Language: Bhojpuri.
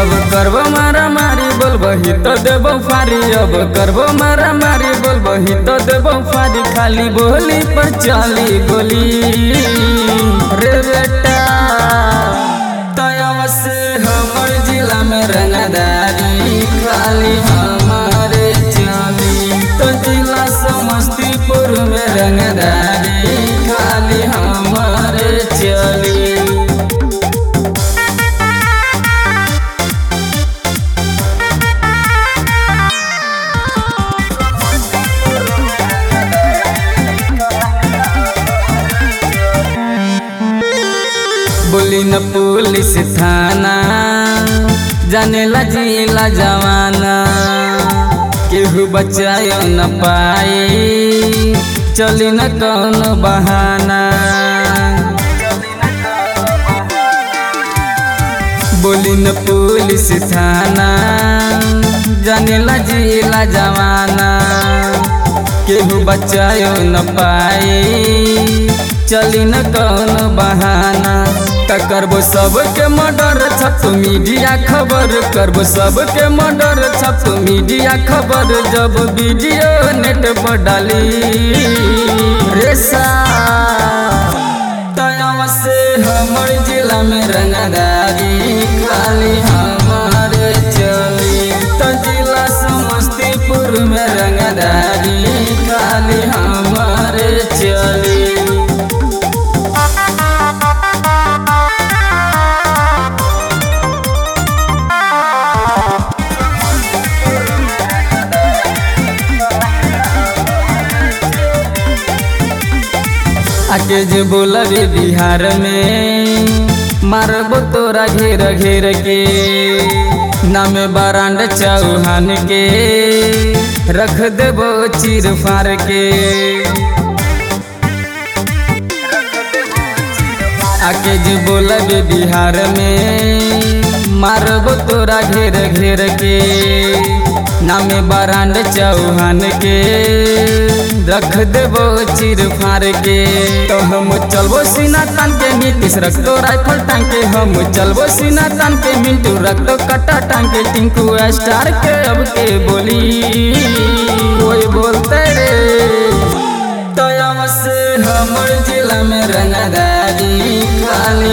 अब करबो मारा मारी बोलबही तो देबो फारी अब करबो मारा मारी बोलबही तो देबो फारी खाली बोली पर चली गोली रे बेटा तयव से हमर जिला में रंगदारी खाली हमारे चली तो जिला समस्तीपुर में रंगदारी खाली हमारे चली बोली न पुलिस थाना जानेला जिला जवाना केहू बचायो न पाए चली न कौन बहाना बोली न पुलिस थाना जानेला जिला जवाना केहू बचायो न पाए चली न कौन बहाना त करबो सबके मर्डर छप मीडिया खबर करबो सबके मर्डर छप मीडिया खबर जब वीडियो नेट पर डाली रेसा तयव से हमर जिला में रंगदारी खाली हमारे चली तो जिला समस्तीपुर में रंगदारी खाली हमारे चली आके जे बोलबे बिहार में मारबो तोरा घेर घेर के नाम बारांड चौहान के रख देबो चीर फार के आके जे बोलबे बिहार में मारबो तोरा घेर घेर के नाम बारांड चौहान के रख देबो चीर फार के तो हम चलबो सीना तान के नीतीश रख दो राइफल टांग के हम चलबो सीना तान के मिंटू रख दो कट्टा टांग के टिंकू स्टार के अब के बोली कोई बोलते रे तो से हमर जिला में रंगदारी खाली